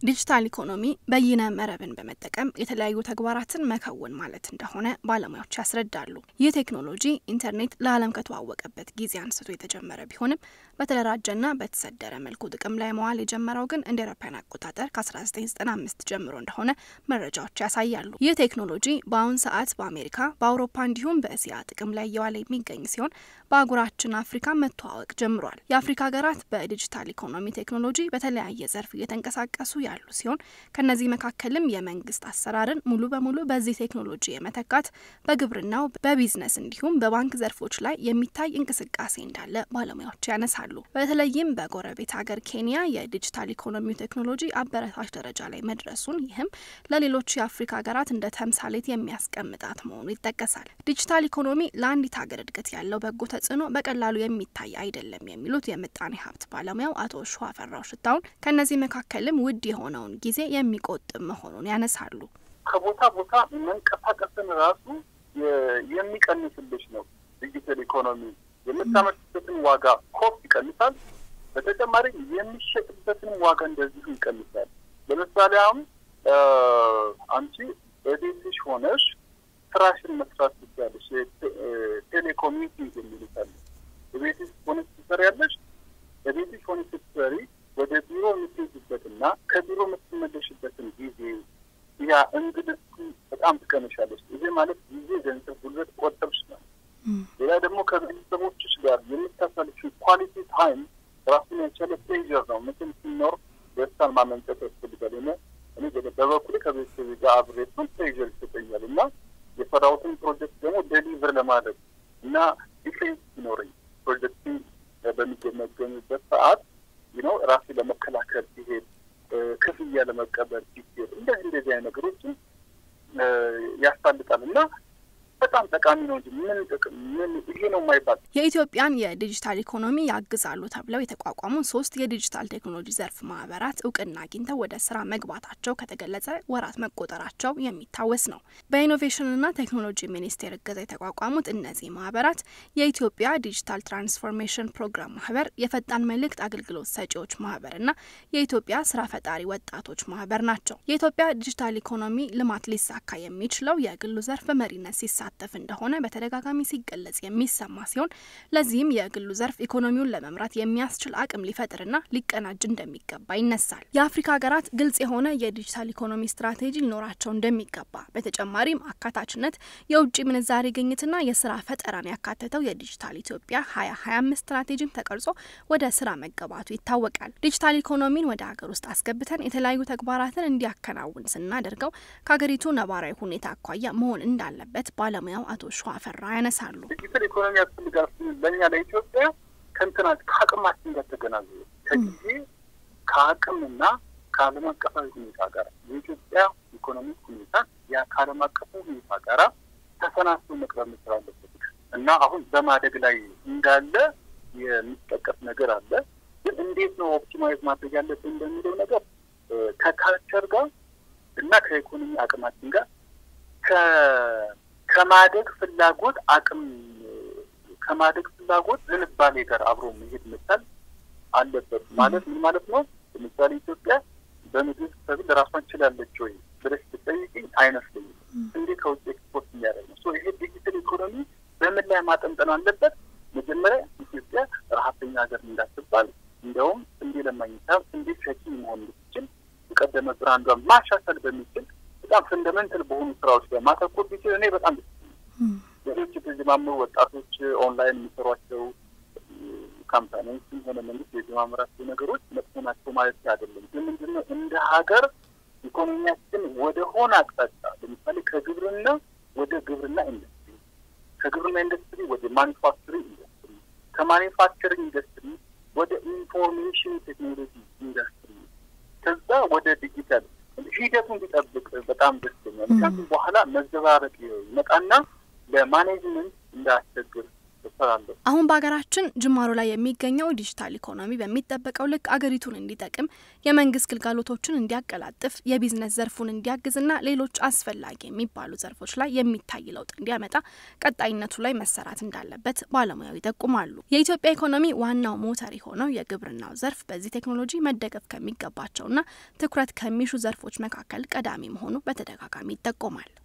ዲጂታል ኢኮኖሚ በይነ መረብን በመጠቀም የተለያዩ ተግባራትን መከወን ማለት እንደሆነ ባለሙያዎች ያስረዳሉ። ይህ ቴክኖሎጂ ኢንተርኔት ለዓለም ከተዋወቀበት ጊዜ አንስቶ የተጀመረ ቢሆንም በተደራጀና በተሰደረ መልኩ ጥቅም ላይ መዋል የጀመረው ግን እንደ አውሮፓውያን አቆጣጠር ከ1995 ጀምሮ እንደሆነ መረጃዎች ያሳያሉ። ይህ ቴክኖሎጂ በአሁን ሰዓት በአሜሪካ፣ በአውሮፓ እንዲሁም በእስያ ጥቅም ላይ እየዋለ የሚገኝ ሲሆን በአህጉራችን አፍሪካ መተዋወቅ ጀምሯል። የአፍሪካ ሀገራት በዲጂታል ኢኮኖሚ ቴክኖሎጂ በተለያየ ዘርፍ እየተንቀሳቀሱ ያሉ ሲሆን ከነዚህ መካከልም የመንግስት አሰራርን ሙሉ በሙሉ በዚህ ቴክኖሎጂ የመተካት በግብርናው፣ በቢዝነስ እንዲሁም በባንክ ዘርፎች ላይ የሚታይ እንቅስቃሴ እንዳለ ባለሙያዎች ያነሳሉ። በተለይም በጎረቤት ሀገር ኬንያ የዲጂታል ኢኮኖሚው ቴክኖሎጂ አበረታች ደረጃ ላይ መድረሱን ይህም ለሌሎች የአፍሪካ ሀገራት እንደ ተምሳሌት የሚያስቀምጣት መሆኑ ይጠቀሳል። ዲጂታል ኢኮኖሚ ለአንዲት ሀገር እድገት ያለው በጎ ተጽዕኖ በቀላሉ የሚታይ አይደለም የሚሉት የምጣኔ ሀብት ባለሙያው አቶ ሸዋፈራው ሽታውን ከእነዚህ መካከልም ውድ የሆነውን ጊዜ የሚቆጥብ መሆኑን ያነሳሉ። ከቦታ ቦታ መንቀሳቀስን ራሱ የሚቀንስልሽ ነው። ዲጂታል ኢኮኖሚ የምታመርትበትን ዋጋ ኮስት ይቀንሳል። በተጨማሪ የሚሸጥበትን ዋጋ እንደዚሁ ይቀንሳል። ለምሳሌ አሁን አንቺ በቤትሽ ሆነሽ ስራሽን መስራት ትችያለሽ። ቴሌኮሚኒቲንግ የሚሉታል በቤትሽ ሆነሽ ትሰሪያለሽ። በቤትሽ ሆነሽ ስትሰሪ ወደ ቢሮ የምትሄጂበትና ከቢሮ የምትመለሽበትን ጊዜ ያ እንግልቱ በጣም ትቀንሻለች። ይሄ ማለት ጊዜ፣ ገንዘብ፣ ጉልበት ቆጠብሽ ነው። ሌላ ደግሞ ከቤተሰቦችሽ ጋር የምታሳልፊው ኳሊቲ ታይም ራሱን የቻለ ፕሌዥር ነው። ምንም ሲኖር ደስታን ማመንጨት ያስፈልጋል። ሆነ እኔ በበኩሌ ከቤተሰብ ጋር አብሬ እሱን ፕሌዥር ይሰጠኛል እና የሰራሁትን ፕሮጀክት ደግሞ ዴሊቨር ለማድረግ እና ዲፌንስ ሲኖረኝ ፕሮጀክትን በሚገመገምበት ሰዓት ነው ራሴ ለመከላከል ሲሄድ ክፍያ ለመቀበል ሲሄድ እንደዚህ እንደዚህ አይነት ነገሮችን ያሳልጣል እና በጣም ጠቃሚ ነው እንጂ ምን ጥቅም ምን ይሄ ነው የማይባል የኢትዮጵያን የዲጂታል ኢኮኖሚ ያግዛሉ ተብለው የተቋቋሙ ሶስት የዲጂታል ቴክኖሎጂ ዘርፍ ማህበራት እውቅና አግኝተው ወደ ስራ መግባታቸው ከተገለጸ ወራት መቆጠራቸው የሚታወስ ነው። በኢኖቬሽንና ቴክኖሎጂ ሚኒስቴር እገዛ የተቋቋሙት እነዚህ ማህበራት የኢትዮጵያ ዲጂታል ትራንስፎርሜሽን ፕሮግራም ማህበር፣ የፈጣን መልእክት አገልግሎት ሰጪዎች ማህበርና የኢትዮጵያ ስራ ፈጣሪ ወጣቶች ማህበር ናቸው። የኢትዮጵያ ዲጂታል ኢኮኖሚ ልማት ሊሳካ የሚችለው የግሉ ዘርፍ በመሪነት ሲሳ ተፍ እንደሆነ በተደጋጋሚ ሲገለጽ የሚሰማ ሲሆን ለዚህም የግሉ ዘርፍ ኢኮኖሚውን ለመምራት የሚያስችል አቅም ሊፈጥርና ሊቀናጅ እንደሚገባ ይነሳል። የአፍሪካ ሀገራት ግልጽ የሆነ የዲጂታል ኢኮኖሚ ስትራቴጂ ሊኖራቸው እንደሚገባ፣ በተጨማሪም አካታችነት፣ የውጭ ምንዛሬ ግኝትና የስራ ፈጠራን ያካተተው የዲጂታል ኢትዮጵያ ሀያ ሀያ አምስት ስትራቴጂም ተቀርጾ ወደ ስራ መገባቱ ይታወቃል። ዲጂታል ኢኮኖሚን ወደ ሀገር ውስጥ አስገብተን የተለያዩ ተግባራትን እንዲያከናውን ስናደርገው ከሀገሪቱ ነባራዊ ሁኔታ አኳያ መሆን እንዳለበት ባለሙያው አቶ ሸዋፈራ ያነሳሉ። ዲጂታል ኢኮኖሚ ያስፈልጋል ለእኛ ለኢትዮጵያ ከእንትና ከአቅማችን ጋር ተገናዝበ ከጊዜ ከአቅምና ከዓለም አቀፋዊ ሁኔታ ጋር የኢትዮጵያ ኢኮኖሚ ሁኔታ ያ ከዓለም አቀፉ ሁኔታ ጋራ ተሰናስቶ መቅረብ መቻል አለበት እና አሁን በማደግ ላይ እንዳለ የሚጠቀስ ነገር አለ። ግን እንዴት ነው ኦፕቲማይዝ ማድረግ ያለብን እንደሚለው ነገር ከካልቸር ጋር እና ከኢኮኖሚ አቅማችን ጋር ከማደግ ፍላጎት አቅም ከማደግ ፍላጎት ዝንባሌ ጋር አብሮ መሄድ መቻል አለበት። ማለት ምን ማለት ነው? ለምሳሌ ኢትዮጵያ በምግብ ሰብል ራሷን ችላለች ወይ ብለሽ ብትጠይቅኝ አይመስለኝም። እንዴ ከውጭ ኤክስፖርት እያደረግ ነው። ይሄ ዲጂታል ኢኮኖሚ በምን ላይ ማጠንጠን አለበት? መጀመሪያ ኢትዮጵያ ረሀብተኛ ሀገር እንዳትባል፣ እንዲያውም ስንዴ ለማግኘት ስንዴ ሸኪ መሆን እንድትችል የቀደመ ብራንዷን ማሻሻል በሚችል በጣም ፈንደመንታል በሆኑ ስራዎች ላይ ማተኮር ቢችል እኔ በጣም ደስ ሌሎች የተጀማመሩ ወጣቶች ኦንላይን የሚሰሯቸው ካምፓኒዎችም ሆነ መንግስት የጀማመራቸው ነገሮች መጥፎ ናቸው ማለት አይደለም። ግን ምንድነው እንደ ሀገር ኢኮኖሚያችን ወደ ሆነ አቅጣጫ ለምሳሌ ከግብርና ወደ ግብርና ኢንዱስትሪ፣ ከግብርና ኢንዱስትሪ ወደ ማኒፋክቸሪንግ ኢንዱስትሪ፣ ከማኒፋክቸሪንግ ኢንዱስትሪ ወደ ኢንፎርሜሽን ቴክኖሎጂ ኢንዱስትሪ፣ ከዛ ወደ ዲጂታል ሂደቱን ቢጠብቅ በጣም ደስ ይለኛል። ምክንያቱም በኋላ መዘባረቅ ይመጣና ለማኔጅመንት እንዳያስቸግር እሰራለሁ። አሁን በሀገራችን ጅማሮ ላይ የሚገኘው ዲጂታል ኢኮኖሚ በሚጠበቀው ልክ አገሪቱን እንዲጠቅም የመንግስት ግልጋሎቶችን እንዲያቀላጥፍ የቢዝነስ ዘርፉን እንዲያግዝና ሌሎች አስፈላጊ የሚባሉ ዘርፎች ላይ የሚታይ ለውጥ እንዲያመጣ ቀጣይነቱ ላይ መሰራት እንዳለበት ባለሙያው ይጠቁማሉ። የኢትዮጵያ ኢኮኖሚ ዋናው ሞተር የሆነው የግብርናው ዘርፍ በዚህ ቴክኖሎጂ መደገፍ ከሚገባቸውና ትኩረት ከሚሹ ዘርፎች መካከል ቀዳሚ መሆኑ በተደጋጋሚ ይጠቆማል።